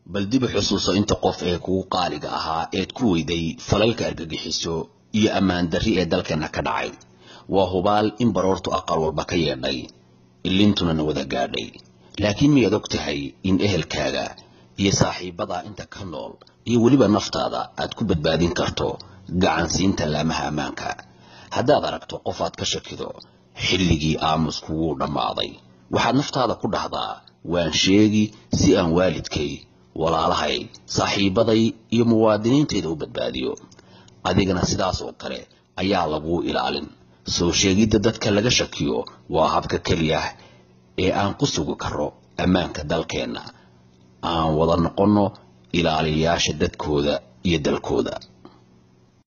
bal dib u xusuuso inta qof ee kugu qaaliga ahaa eed ku weyday falalka argagixiso iyo ammaan darri ee dalkeenna ka dhacay waa hubaal in baroortu aqal walba ka yeedhay ilintuna na wada gaadhay laakiin miyaad og tahay in ehelkaaga iyo saaxiibadaa inta ka nool iyo weliba naftaada aad ku badbaadin karto gacansiinta laamaha ammaanka haddaad aragto qof aad ka shakido xilligii aamusku wuu dhammaaday waxaad naftaada ku dhahdaa waan sheegi si aan waalidkay walaalahay saaxiibaday iyo muwaadiniintayda u badbaadiyo adigana sidaas oo kale ayaa laguu ilaalin soo sheegidda dadka laga shakiyo waa habka keliya ee aan ku sugi karo ammaanka dalkeenna aan wada noqonno ilaaliyayaasha dadkooda iyo dalkooda